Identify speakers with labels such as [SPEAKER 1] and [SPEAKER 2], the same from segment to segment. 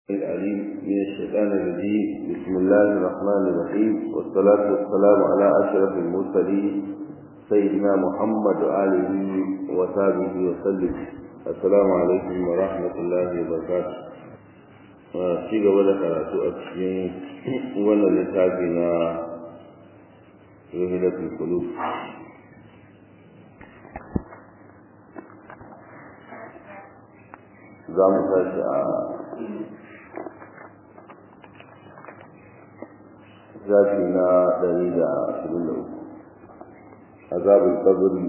[SPEAKER 1] العليم من الشيطان الرجيم بسم الله الرحمن الرحيم والصلاة والسلام على أشرف المرسلين سيدنا محمد وآله وصحبه وسلم السلام عليكم ورحمة الله وبركاته ci gaba da karatu a cikin wannan littafi na ruhilatul qulub za mu tashi a zafi na ɗari da ashirin da uku azabul kabari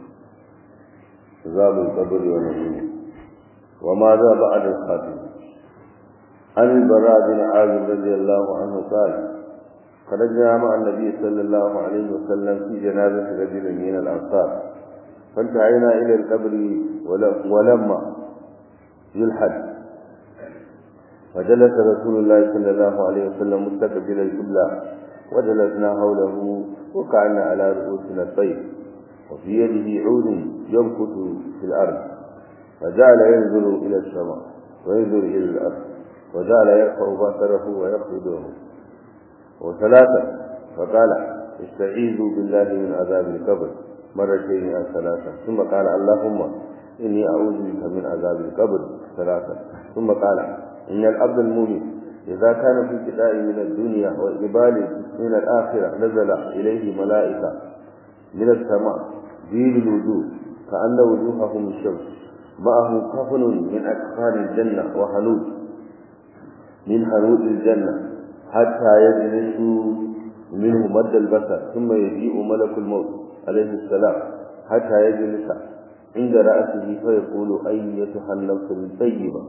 [SPEAKER 1] azabul kabari wa nabi wa ma za ba adal khatim an bara bin azib radiyallahu anhu qala خرجنا مع النبي صلى الله عليه وسلم في جنازة رجل من الأنصار فانتهينا إلى القبر ولما يلحد فجلس رسول الله صلى الله عليه وسلم مستقبل القبلة وجلسنا حوله وقعنا على رؤوسنا الطير وفي يده عود ينكت في الأرض فجعل ينظر إلى السماء وينظر إلى الأرض وجعل يرفع بصره ويخفضه وثلاثة فقال استعيذوا بالله من عذاب القبر مرتين أو ثلاثة ثم قال اللهم إني أعوذ بك من عذاب القبر ثلاثة ثم قال إن العبد المؤمن إذا كان في ابتداء من الدنيا وإقبال من الآخرة نزل إليه ملائكة من السماء دين الوجوه كأن وجوههم الشمس معه كفن من أكفان الجنة وحنود من حنود الجنة حتى يجلس منه مد البصر ثم يجيء ملك الموت عليه السلام حتى يجلس عند رأسه فيقول أيتها النفس الطيبة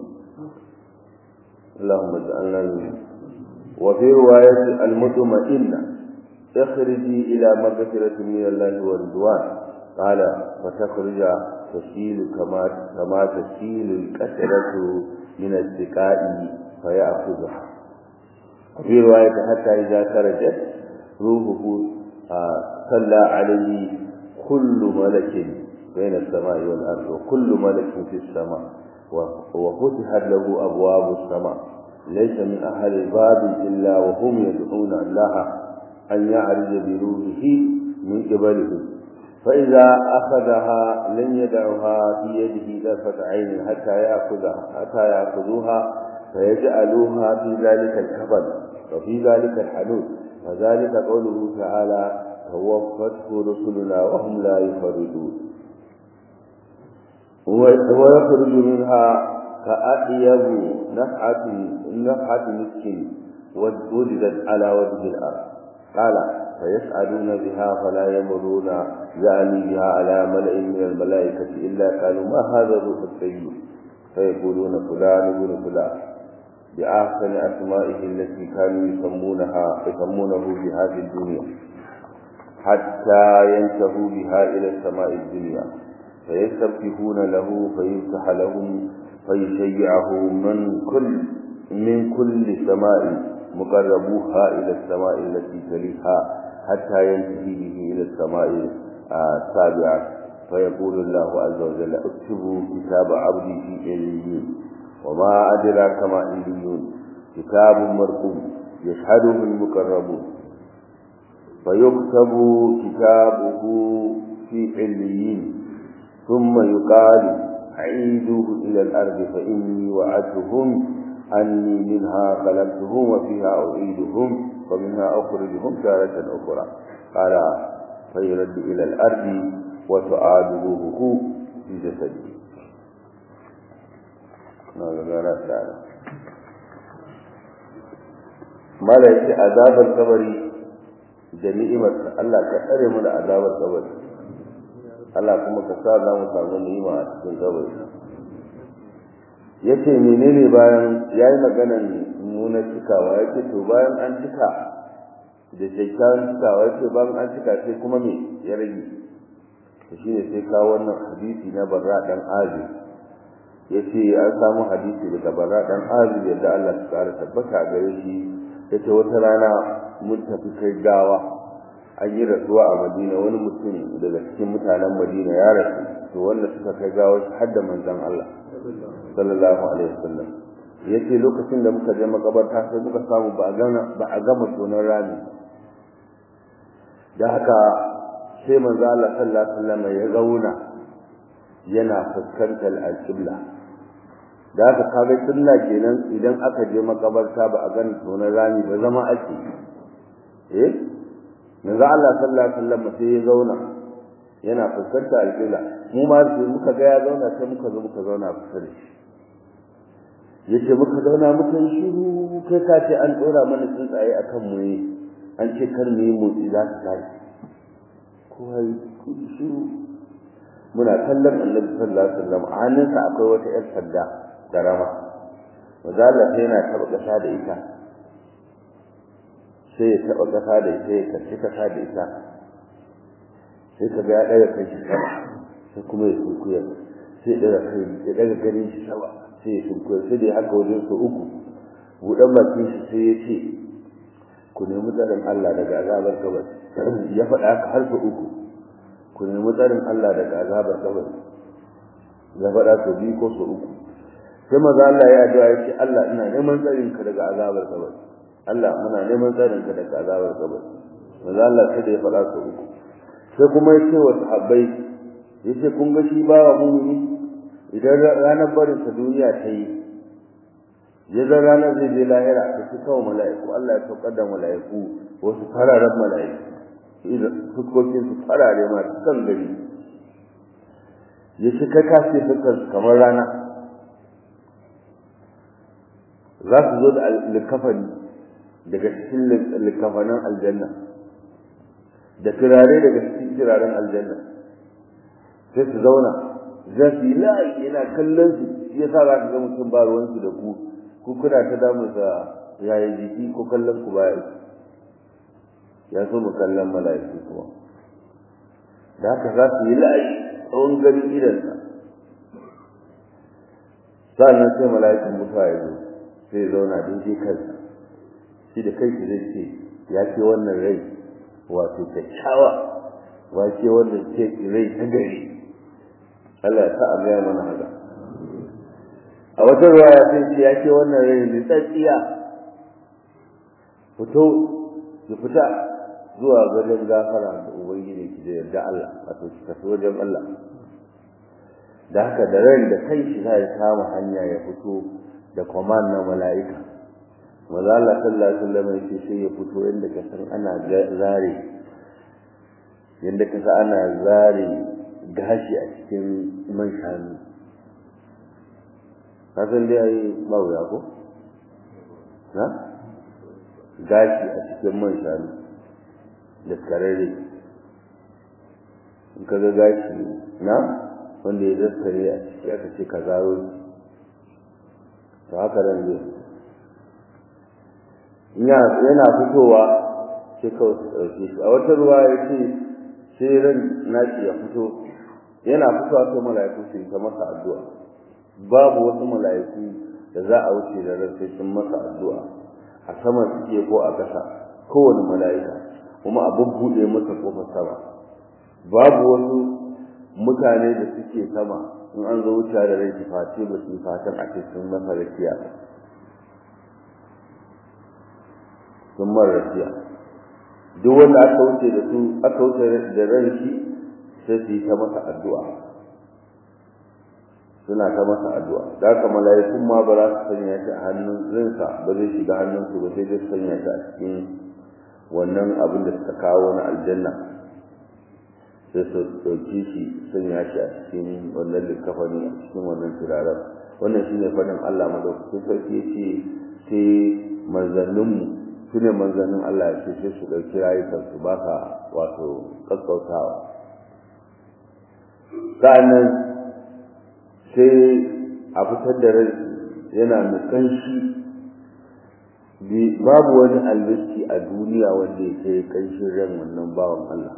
[SPEAKER 1] اللهم اجعلنا منه وفي رواية المطمئنة اخرجي إلى مغفرة من الله ورضوان قال فتخرج تسيل كما كما تسيل الكسرة من السقاء فيأخذها وفي رواية حتى إذا خرجت روحه صلى عليه كل ملك بين السماء والأرض وكل ملك في السماء وفتحت له أبواب السماء ليس من أهل الباب إلا وهم يدعون الله أن يعرج بروحه من قبله فإذا أخذها لن يدعها في يده طرفة عين حتى يأخذها حتى يأخذوها فيجعلوها في ذلك الكفن وفي ذلك الحدود وذلك قوله تعالى توفته رسلنا وهم لا يفرطون ويخرج منها كأطيب نفحة نفحة مسك وجدت على وجه الأرض قال فيسعدون بها فلا يمرون يعني بها على ملئ من الملائكة إلا قالوا ما هذا الروح الطيب فيقولون فلان بن فلان بأحسن أسمائه التي كانوا يسمونها يسمونه بها في الدنيا حتى ينتهوا بها إلى السماء الدنيا فيستفتحون له فيفتح لهم فيشيعه من كل من كل سماء مقربوها إلى السماء التي تليها حتى ينتهي به إلى السماء السابعة فيقول الله عز وجل اكتبوا كتاب عبدي في عليين وما أدراك ما عليون كتاب مرقوم يشهده المقربون فيكتب كتابه في عليين ثم يقال عيدوه إلى الأرض فإني وعدتهم أني منها خلقتهم وفيها أعيدهم ومنها أخرجهم تارة أخرى قال فيرد إلى الأرض وتعاد روحه في جسده mala yake azabar kabari da ni'imar Allah ka tsare mu da azabar kabari Allah kuma ka sa za mu samu ni'ima a cikin kabari yace menene bayan yayi maganan nuna cikawa yace to bayan an cika da shaitan cikawa yace bayan an cika sai kuma me ya rage to shine sai kawo wannan hadisi na barra dan azib yace an samu hadisi daga barra dan azib yadda Allah ya kara tabbata a gare shi yace wata rana mun tafi kai gawa an yi rasuwa a Madina wani mutum daga cikin mutanen Madina ya rasu to wanda suka kai gawa har da manzon Allah sallallahu alaihi wasallam yace lokacin da muka je makabarta sai muka samu ba a gama ba a gama tonon rami da haka sai manzo Allah sallallahu alaihi wasallam ya zauna yana fuskantar al-qibla da haka kaga sunna kenan idan aka je makabarta ba a gani tonon rami ba zama ake eh manzo Allah sallallahu alaihi wasallam sai ya zauna yana fuskantar al-qibla mu ma sai muka ga ya zauna sai muka zo muka zauna kusa da shi yace muka zauna muka yi shiru kai ka ce an dora mana tsuntsaye akan mu ne an ce kar mu yi motsi za su tashi kowa yi shiru muna kallon annabi sallallahu alaihi wasallam a hannunsa akwai wata yar sadda karama wazalla sai yana taba kasa da ita sai ya taba kasa da ita ya karci kasa da ita sai ka ga ya daga kai shi sama sai kuma ya sunkuya sai daga kai ya daga ganin shi sama sai ya sunkuya sai da haka wajen su uku buɗan bakin shi sai ya ce ku nemi tsarin Allah daga azabar kabari ya faɗa haka har su uku ku nemi tsarin Allah daga azabar kabari ya faɗa su biyu ko su uku sai maza Allah ya addu'a ya ce Allah ina neman tsarin ka daga azabar kabari Allah muna neman tsarin ka daga azabar kabari maza Allah sai da ya faɗa su uku sai kuma ya ce wa sahabbai ya ce kun ga shi bawa mumini idan ranar barin sa duniya ta yi ya zan ranar zai je lahira ta fi kawo mala'iku Allah ya saukar da mala'iku wasu fararen mala'iku fuskokin su farare masu kan gari ya shi kai kashe fuskar kamar rana za su zo da likafani daga cikin likafanin aljanna da turare daga cikin turaren aljanna sai su zauna za su yi layi yana kallon su shi yasa za ka ga mutum ba ruwansu da ku ku kuna ta damu sa yayi jiki ko kallon ku baya ya so mu kallon mala'iku kuma da haka za su yi layi tsawon gari idansa sannan sai mala'ikun mutuwa ya zo sai zauna daidai kansa shi da kai shi zai ce ya ce wannan rai wato kyakkyawa wa ce wannan ce rai ta gari Allah ya sa a gaya mana haka a wata ruwaya sai ce ya ce wannan rai ne tsatsiya fito ki fita zuwa wajen gafara da ubangiji ki da yarda Allah wato ki tafi wajen Allah da haka da ran da kai shi zai kama hanya ya fito da command na mala'ika maza Allah sallallahu alaihi wasallam yake sai ya fito inda ka san ana zare yanda ka san ana zare gashi a cikin man shanu ka san dai ai ba wuya ko na gashi a cikin man shanu da karare in ka ga gashi na wanda ya zaskare a ciki aka ce ka zaro to haka nan zai yana fitowa sai kawai su ɗauke shi a wata ruwa ya ce sai ran nashi ya fito yana fitowa sai mala'iku su yi ta masa addu'a babu wasu mala'iku da za a wuce da ran sai sun masa addu'a a sama suke ko a ƙasa kowane mala'ika kuma a bubbuɗe masa kofar sama babu wasu mutane da suke sama in an zo wuce da rai face ba su fatan a cikin masa rakiya ba sun mara rakiya duk wanda aka wuce da su aka wuce da ran shi sai su yi ta masa addu'a suna ta masa addu'a da haka mala'ikun ma ba za su sanya shi a hannun rinsa ba zai shiga hannunsu ba sai zai sanya shi a cikin wannan abin da suka kawo na aljanna sai su ɗauki shi sanya shi a cikin wannan likafani a cikin wannan turaren wannan shine faɗin Allah madaukakin sarki yace sai manzanninmu su ne manzannin Allah ya ce sai su ɗauki rayukansu ba ka wato ƙasƙautawa sa'annan sai a fitar da rai yana nukan shi babu wani albiski a duniya wanda ya kai ƙanshin ran wannan bawan Allah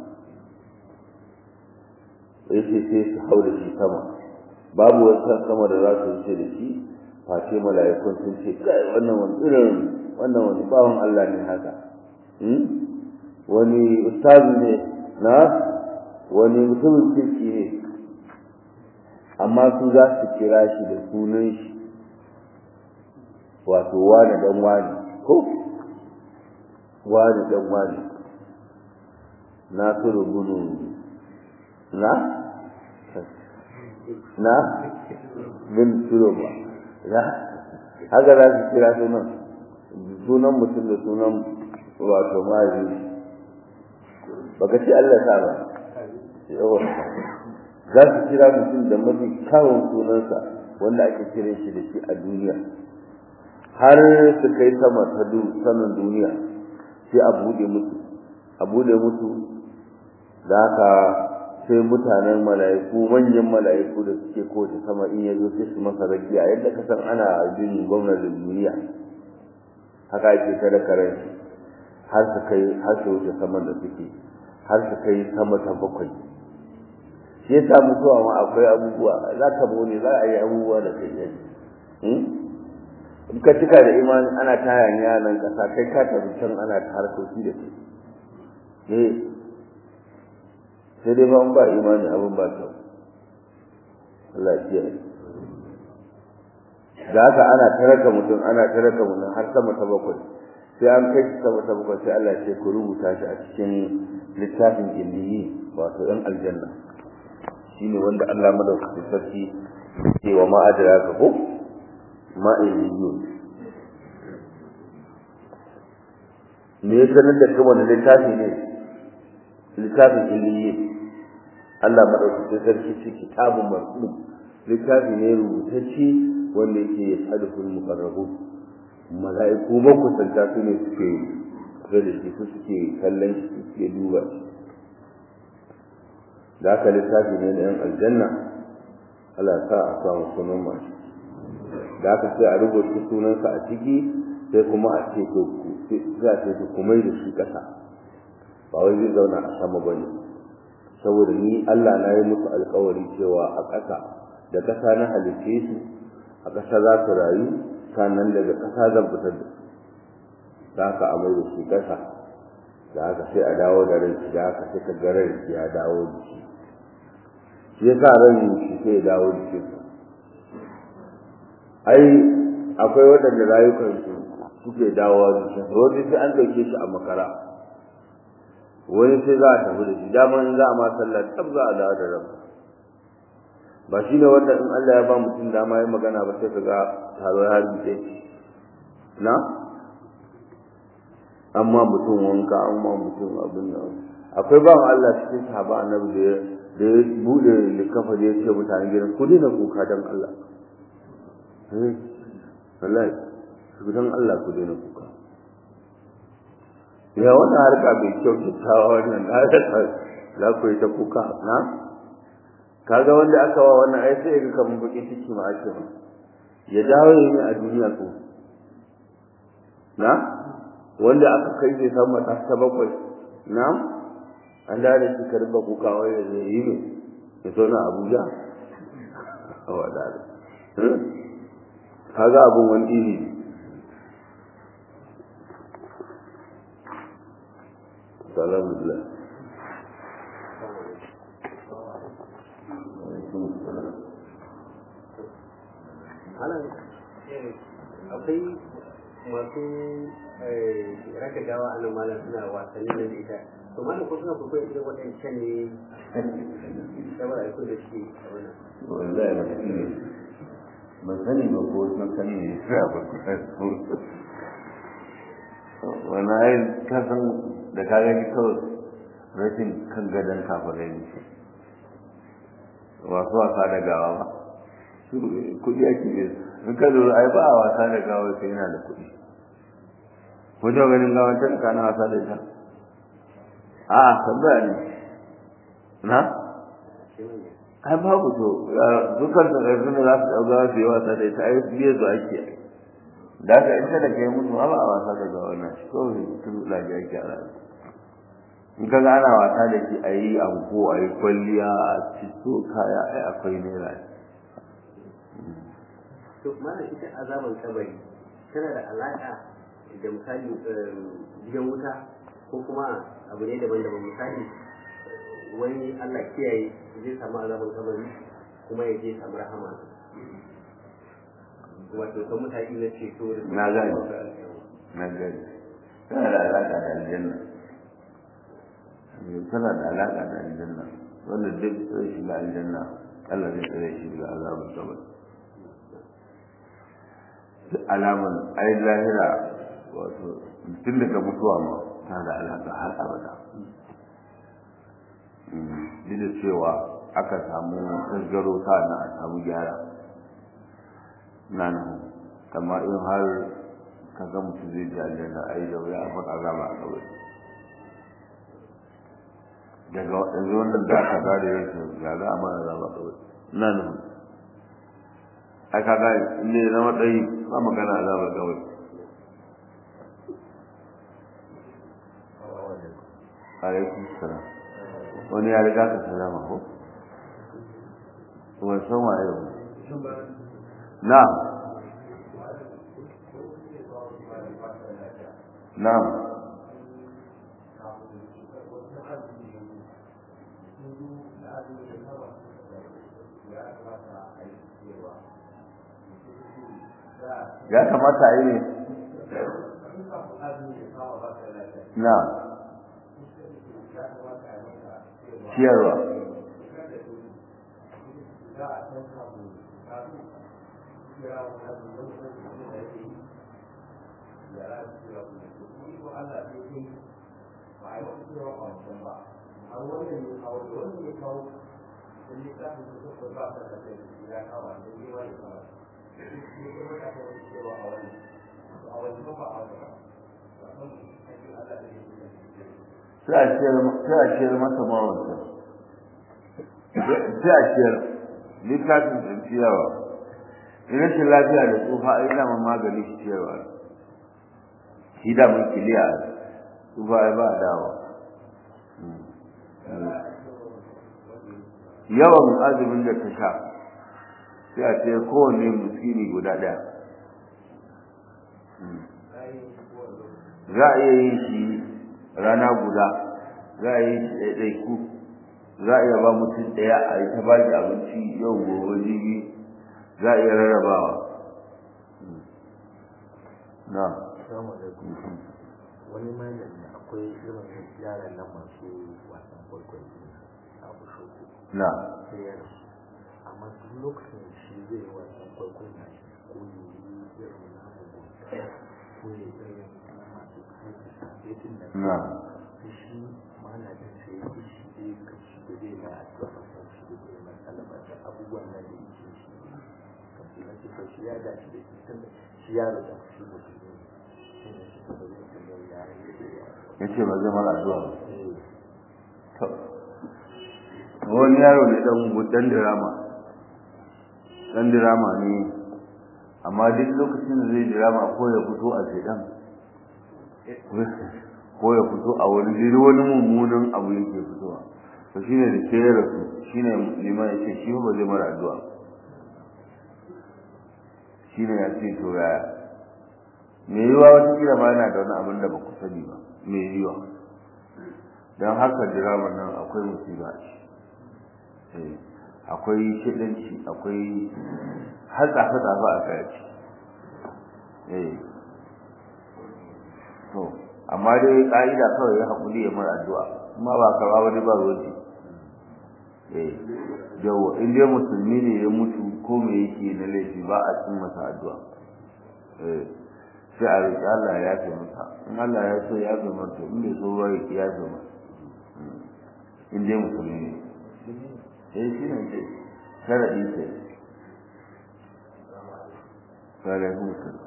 [SPEAKER 1] ya ce sai su hau da shi sama babu wata sama da za su wuce da shi face mala'ikun sun ce kai wannan wani irin wannan wani bawan Allah ne haka wani ustazi ne na wani mutumin kirki ne amma su za su kira shi da sunan shi wato wani dan wani ko wani dan wani nasiru bunu na na bin ba na haka za su kira sunan sunan mutum da sunan wato mazi baka ce Allah ta ba yawa za su kira mutum da mafi kyawun sunansa wanda ake kiran shi da shi a duniya har su kai sama ta sanin duniya sai a buɗe musu a buɗe musu da haka sai mutanen mala'iku manyan mala'iku da suke kowace sama in ya zo sai su masa rakiya yadda ka san ana jin gwamnatin duniya haka ake ta da karen har su kai har su wuce saman da suke har su kai sama ta bakwai shi yasa mutuwa ma akwai abubuwa za ka bone za a yi abubuwa da kai yanzu in ka cika da imani ana ta hayaniya nan kasa kai ka tafi can ana ta harkoki da kai eh sai dai ba ba imani abin ba kyau Allah ya kiyaye da haka ana taraka mutum ana taraka mutum har sama ta bakwai sai an kai shi sama ta bakwai sai Allah ya ce ku rubuta shi a cikin littafin illiyi wato ɗan aljanna shine wanda Allah madaukakin sarki ce wa ma adraka ko ma illiyun me ya sanar da kuma littafi ne littafin illiyi Allah madaukakin sarki ce kitabun marhum littafi ne rubutacce wanda yake yashhadul muqarrabun mala'iku makusanta su ne suke kusa da shi su suke kallon shi suke duba shi da aka littafi ne na yan aljanna Allah sa a samu sunan mashi da aka sai a rubuta sunansa a ciki sai kuma a ce to za a ce to kuma da shi kasa ba wai zai zauna a sama ba ne saboda ni Allah na yi musu alkawari cewa a ƙasa da ƙasa na halitte su a ƙasa za su rayu sannan daga ƙasa zan fitar da su da haka a mai da shi ƙasa da haka sai a dawo da rai da haka sai ka ga rai ya dawo da shi shi yasa ran shi sai ya dawo da shi ai akwai waɗanda rayukansu suke dawowa da shi wani sai an ɗauke shi a makara wani sai za a tafi da shi daman za a ma sallah tab za a dawo da ranka ba shi ne wanda in Allah ya ba mutum dama ya magana ba sai ka ga taro ya harbi na amma mutum wanka amma mutum abin nan akwai ba Allah cikin sahaba annabi da da ya bude likafa da ya ce mutane gidan ku dina kuka dan Allah eh wallahi ku dan Allah ku dina kuka ya wannan harka bai kyau kyakkyawa wannan za ku yi ta kuka na kaga wanda aka wa wannan ai sai ga kaman bakin ciki ma ake ba ya dawo ne a duniya ko na wanda aka kai zai samu mata ta bakwai na an da da shi karba kuka wai ya zai yi ne ya zo na Abuja a wada kaga abun wani iri salamu alaikum
[SPEAKER 2] akwai masu raka gawa a nan malam suna wasanni da ita to malam ko suna kuka irin waɗancan ne saboda aiko da shi a wannan
[SPEAKER 1] wallahi ba su ne ban sani ba ko sun sani ne sai a barkuta wani ayin kasan da ka gani kawai rashin kan gadon kafirai ne masu wasa da gawa ba su kuɗi ake yi in ka lura ai ba a wasa da gawa sai yana da kuɗi ko da ganin gawa ta ka na wasa da ita a tambaya ne na ai babu to dukkan da yanzu ne za su ɗau gawa su yi wasa da ita ai biye su ake da ka ita da kai mutu ba a wasa da gawa na shi kawai mutum lafiya ake a rayuwa in ka ana wasa da shi a yi anko a yi kwalliya a cito kaya ai akwai naira
[SPEAKER 2] to mana ita azaban kabari tana da alaka da misali gidan wuta ko kuma abu ne daban-daban misali wani Allah kiyaye zai samu azaban kabari kuma ya je samu rahama wato ta mutane na ceto da
[SPEAKER 1] na gani na gani tana da alaƙa da aljanna tana da alaƙa da aljanna wanda duk zai shiga aljanna Allah zai tsare shi daga azabar sabar duk alaman ai lahira wato tun daga mutuwa ma tana da alaƙa har abada duk da cewa aka samu tasgaro ta na a samu gyara na nan kamar in har ka ga mutum zai ji aljanna a yi da wuya a faɗa azaba a kawai daga yanzu wannan da aka gada ya ce ga za a mana azaba kawai na nan ai ka ga ne na matsayi ba magana azaba kawai alaikum salam wani ya riga ka salama ko wani san waye wani na'am na'am ya kamata a yi ne na ciyarwa sai a ciyar masa mawanta sai a ciyar littafin da ciyarwa in rashin lafiya da tsufa ai daman magani shi ciyarwa shi daman kiliya tsufa ai ba dawa yawan azumin da ta sha sai a ciyar kowanne muskini guda ɗaya za a iya yin shi rana guda za a yi shi ɗaiɗaiku za a iya ba mutum ɗaya a yi ta ba shi abinci yau gobe jibi za a iya rarrabawa na
[SPEAKER 3] wani malami akwai irin yaran nan masu wasan kwaikwayo a bushoko
[SPEAKER 1] na
[SPEAKER 3] sai ya rasu amma duk lokacin da shi zai yi wasan kwaikwayo na shi ko ya yi irin na mugunta ko ya yi irin na masu haifin da
[SPEAKER 1] na
[SPEAKER 3] sai shi malamin sai ya shi zai kashi da zai na addu'a ba sai shi da zai matsala ba da abubuwan nan da yake shi kashi na ce shi ya dace da shi tun da shi ya rasa shi mutum ne shi ne shi ba zai tambayar yaran da zai yi
[SPEAKER 1] ya ce ba zai mara addu'a ba
[SPEAKER 3] Eh,
[SPEAKER 1] To, wani yaro ne dan dan dirama dan dirama ne amma duk lokacin da zai dirama ko ya fito a shedan ko ya fito a wani jiri wani mummunan abu yake fitowa to shine da ke rasu shine liman ya ce shi ba zai mara addu'a shine ya ce to yaya me yiwa wata kila ma yana da wani abin da ba ku sani ba me yiwa don haka diramar nan akwai musiba a ciki akwai shidanci akwai har tsafe-tsafe a kai eh to amma dai ka'ida kawai ya haƙuri ya mara addu'a amma ba karɓa wani ba roji eh yawa in dai musulmi ne ya mutu ko me yake na laifi ba a cin masa addu'a eh sai a roƙi Allah ya yafe masa in Allah ya so ya yafe masa in bai so ba ya yafe masa in dai musulmi ne eh shi ne ce sharaɗi ce alaikum salam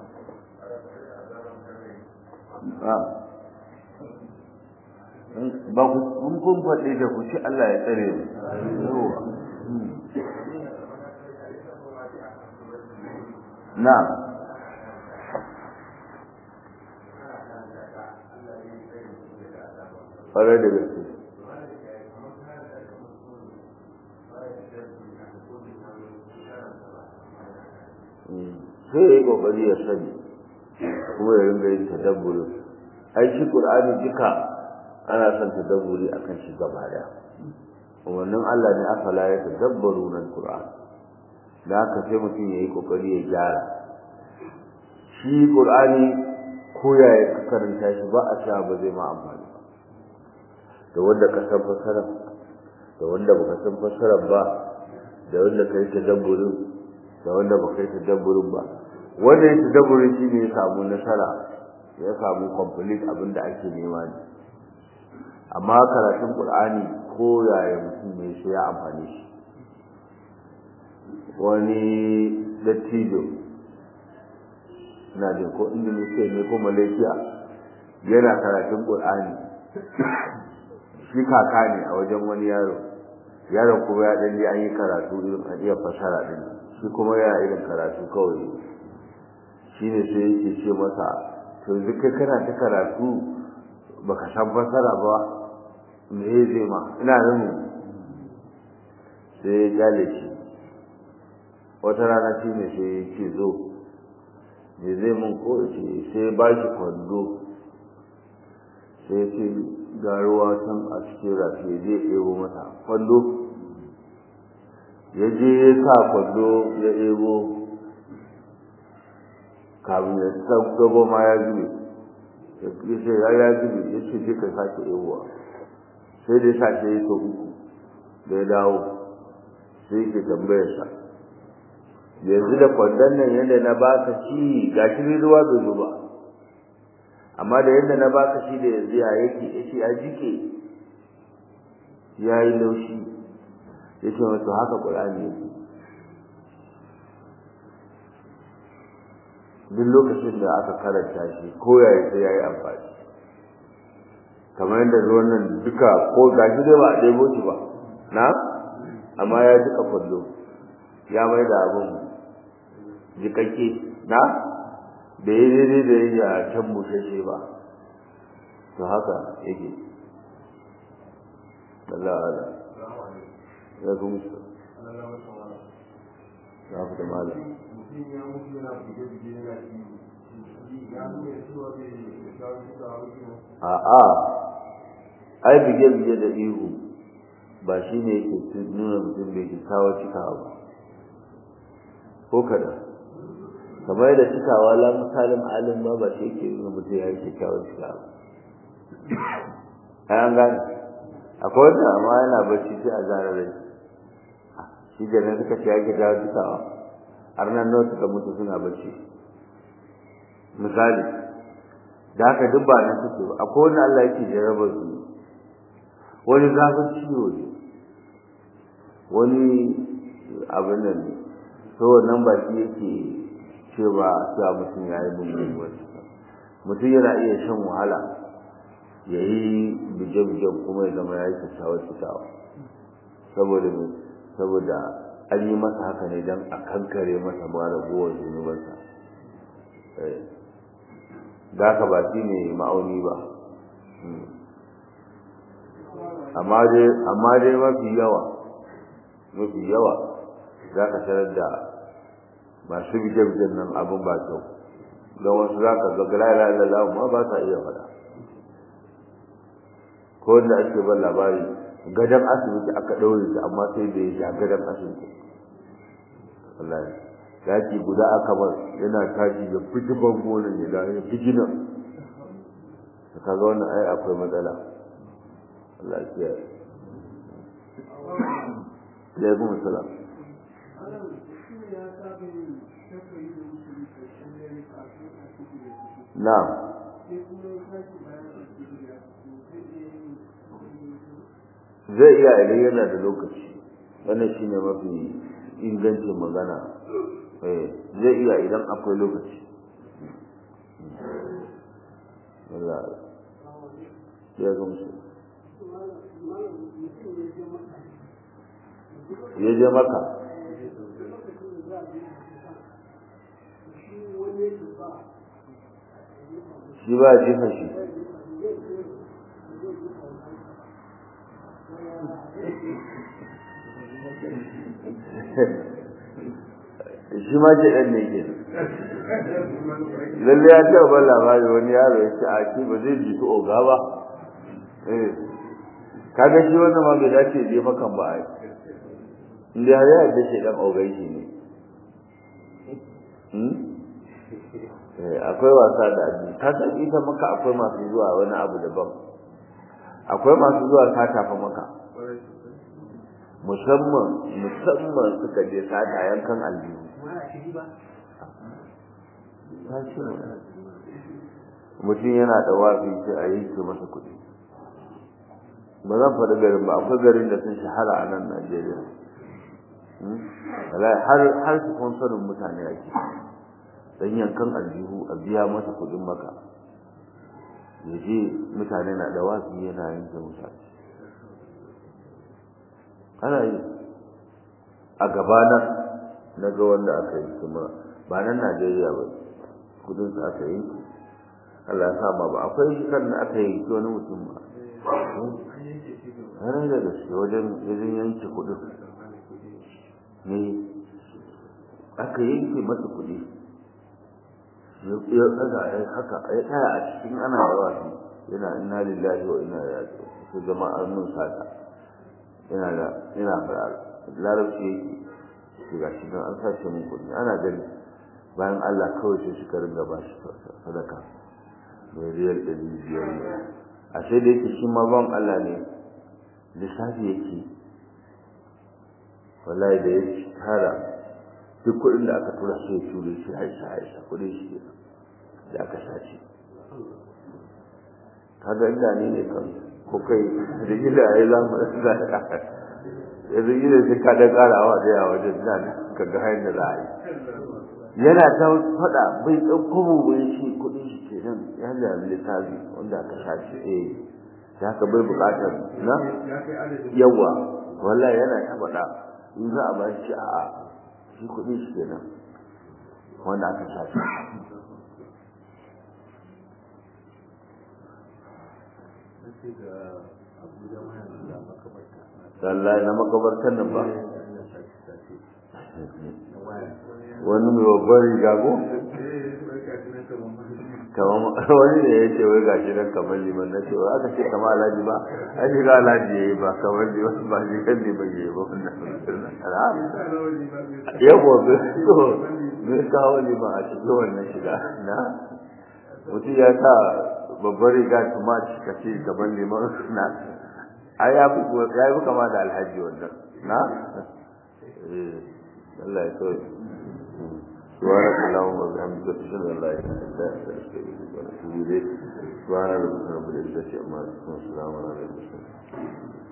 [SPEAKER 1] ba ku kun kun faɗe da ku ci Allah ya tsare mu yawa na'am ƙwarai da gaske sai ya yi ƙoƙari ya sani kuma ya ringa yin tadabburi ai shi ƙur'ani duka ana son tadabburi akan shi gaba daya wannan Allah ne afala ya tadabbaru nan Qur'an da haka sai mutum ya yi ƙoƙari ya gyara shi qur'ani ko yaya ka karanta shi ba a sha ba zai ma amfani ba da wanda ka san fasara da wanda baka san fasara ba da wanda kai tadabburin da wanda baka kai tadabburin ba wanda ya tadabburin shi ne ya samu nasara ya samu complete abin da ake nema ne amma karatun qur'ani ko yaya mutum ne sai ya amfani shi wani dattijo na jin ko indonesia ne ko malaysia yana karatun qur'ani shi kaka ne a wajen wani yaro yaron kuma ya dan an yi karatu irin a iya fasara din shi kuma yana irin karatu kawai shine sai yake ce masa to yanzu kai kana ta karatu baka san fasara ba me zai ma ina nan sai ya gale shi wata rana shi ne sai ya ce zo me zai mun ko ce sai ba shi kwando sai ce ga ruwa can a cikin rafi zai ɗebo mata kwando ya je ya sa kwando ya ɗebo kamin ya gabo ma ya zube ya ce ya ya zube ya ce je ka sake ɗebowa sai dai sa ya so uku da ya dawo sai ke tambayarsa yanzu da kwandon nan yadda na baka ci ga shi ruwa bai zo ba amma da yadda na baka shi da yanzu ya yake yace ya jike ya yi laushi ya ce wato haka ƙur'ani yake duk lokacin da aka karanta shi ko ya yi sai ya yi amfani kamar yadda ruwan nan duka ko ga shi dai ba a ɗebo shi ba na amma ya jika kwallo ya mai da abin jikakke na da ya daidai da ya can bushashe ba to haka yake Allah ala ya zo musu ya fi da malam a'a ai bige-bige da ihu ba shi ne yake nuna mutum bai kyakkyawa cikawa ba ko kada kamar da cikawa la misalin alim ba ba shi yake nuna mutum ya yi kyakkyawa cikawa ai an gane akwai wanda amma yana bacci sai a zara rai shi da nan suka ce ya kyakkyawa cikawa har nan nawa suka mutu suna bacci misali da haka duk ba nan suke ba akwai wanda Allah yake jarabar su wani zafin ciwo ne wani abin nan ne to wannan ba shi yake cewa cewa mutum ya yi mummuwar mutum yana iya shan wahala ya yi bije-bijen kuma ya zama ya yi kyakkyawar cikawa saboda me saboda an yi masa haka ne don a kankare masa ma ragowar zunubansa da haka ba shi ne ma'auni ba amma dai mafi yawa mafi yawa za ka tarar da masu bije-bijen nan abin ba kyau don wasu za ka ga la ilaha ma ba sa iya faɗa ko wanda ake ban labari gadon asibiti aka ɗaure shi amma sai da ya sha gadon asibiti wallahi yaki guda aka bar yana tashi da fiti bango ne da ya fiti nan ka kaga wannan ai akwai matsala Allah ya kiyaye alaikum salam na'am zai iya idan yana da lokaci wannan shine mafi ingancin magana eh zai iya idan akwai lokaci Allah ya gamsu ya je maka shi ba jefa shi shi ma ce ɗan ne ke lalle ya taɓa ban labari wani yaro ya ce a ce ba zai ji oga ba kaga shi wannan ma bai dace je makan ba ai inda har ya da shi dan ogai shi ne akwai wasa da addini ka san ita maka akwai masu zuwa wani abu daban akwai masu zuwa sata fa maka musamman musamman suka je sata yankan aljihu mutum yana da wafi sai a yanke masa kuɗi ba zan faɗi garin ba akwai garin da sun shahara a nan Najeriya har har su sponsorin mutane ake dan yankan aljihu a biya masa kuɗin maka ya je mutane na da wafi yana yanke mutane ana yi a gabana na ga wanda aka yi kuma ba nan Najeriya ba kudin su aka yi Allah ya sa ma ba akwai kan da aka yi wani mutum ba har da gaske wajen wajen yanke kudin ne aka yanke masa kudi ya tsaga ya haka ya tsaya a cikin ana yawa yana inna lillahi wa inna ilaihi raji'un sai jama'ar mun sata yana da yana fara larabci yake ga shi don an sace mun kudi ana gani bayan Allah kawai sai suka ringa ba shi sadaka mai riyal ɗari biyar ne a sai da yake shi ma ban Allah ne lissafi yake wallahi da ya tara duk kuɗin da aka tura sai ya ture shi haisha haisha kuɗin shi da aka sace kaga inda ne ne kan ko kai da gida ya yi lamu da yanzu gida sai ka da ƙarawa da yawa wajen nan ka ga hanyar da za a yi yana ta faɗa bai ɗauko mu bai shi kuɗin shi ke nan ya da littafi wanda aka sace eh da haka bai buƙatar na yawa wallahi yana ta faɗa in za a ba shi a'a shi kuɗin shi ke nan wanda aka sace Wallahi na makabartar nan ba. wani mai babban riga ko? wani da ya ce wai gashi nan kamar liman na ce wai aka ce kamar alhaji ba an shiga alhaji ya yi ba kamar liman ba shi kan liman ya yi ba wannan yawa so me kawo liman a cikin wannan shiga na mutum ya sa babban riga kuma ka ce kamar liman na ai ya fi kama da alhaji wannan na Allah ya so سبحانك اللهم وبحمدك اشهد ان لا اله الا انت استغفرك واتوب اليك سبحان ربك رب العزه عما يصفون وسلام على المرسلين